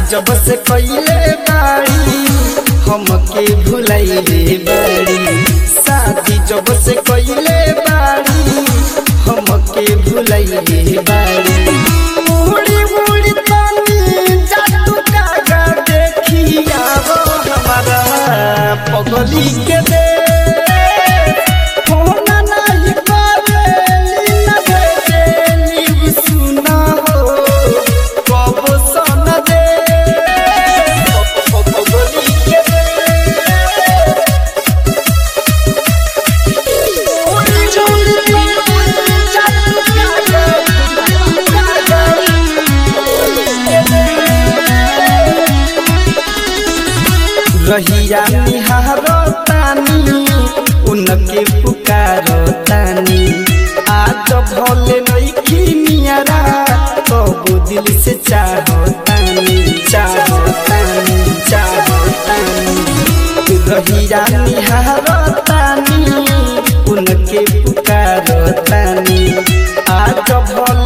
जब से कइले बाड़ी हमके भुलाइले बाड़ी शादी जब से कइले बाड़ी हमके भुलाइले बाड़ी मुड़ी मुड़ी तनी जादू कागा देखिया वो हमारा पगली के दे फोन नहीं करेली न भेजेली सुना हो कब सन दे पगली के दे मुड़ी मुड़ी तनी जादू कागा रहिया निहारो तानी उनके पुकारो तानी आज भले नइखी नियरा कबो दिल से चाहो तानी चाहो तानी चाहो तानी रहिया निहारो तानी उनके पुकारो तानी आज भले